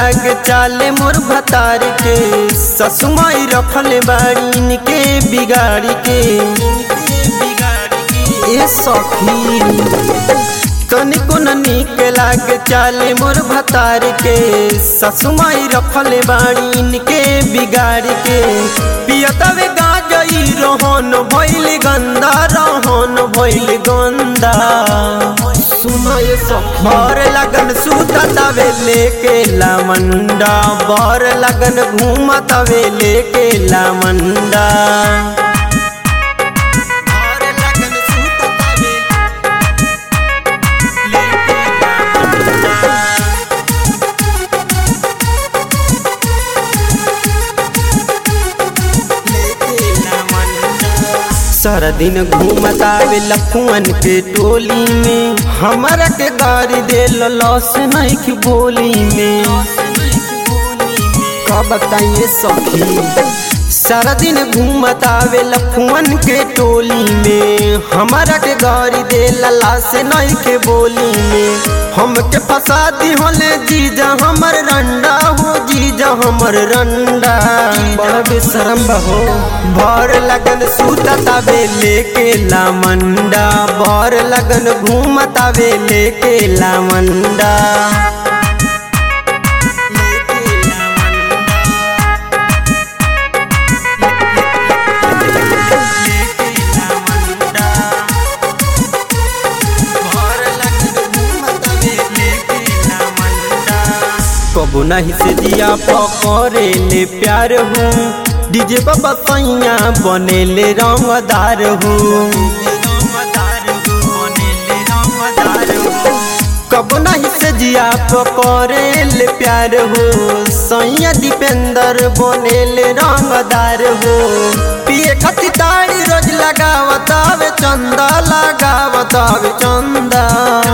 लाग चाले मोर भतार के ससुमाई रखले बाड़ी के बिगाड़ के ए सखी तनिको न नीक लाग चाले मोर भतार के ससुमाई रखले बाड़ी के बिगाड़ के पियतवे गाजई रोहन भइल गंदा रोहन भइल गंदा सुनाए सखी बर लगन सुततवे लेके लामंडा बर लगन घूमतवे लेके लामंडा बर लगन सुततवे लेके लामंडा सारा दिन घूमतावे लफुअन के टोली में हमारा के गाड़ी दे लॉस नहीं की बोली में का बताइए सखी सारा दिन घूमतावे लफुअन के टोली में हमारा के गाड़ी दे लला से नहीं के बोली में हम के फसा दी होले जीजा हमर रंडा हो जीजा हमर रंडा बड़ा बेशरम हो भर लगन सुततावे लेके लामंडा भर लगन घूमतावे लेके लामंडा कबो नहीं से दिया पकड़े ले प्यार हूँ डीजे बाबा सैया बने ले रंगदार हूँ कबो नहीं से जिया पकड़े ले प्यार हो सैया दीपेंद्र बने ले रंगदार हो पिए खती ताड़ी रोज लगावत आवे चंदा लगावत आवे चंदा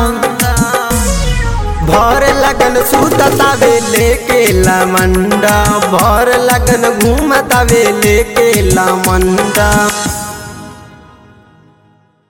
भर लगन सुततावे लेके लामंडा भर लगन घूमतावे लेके लामंडा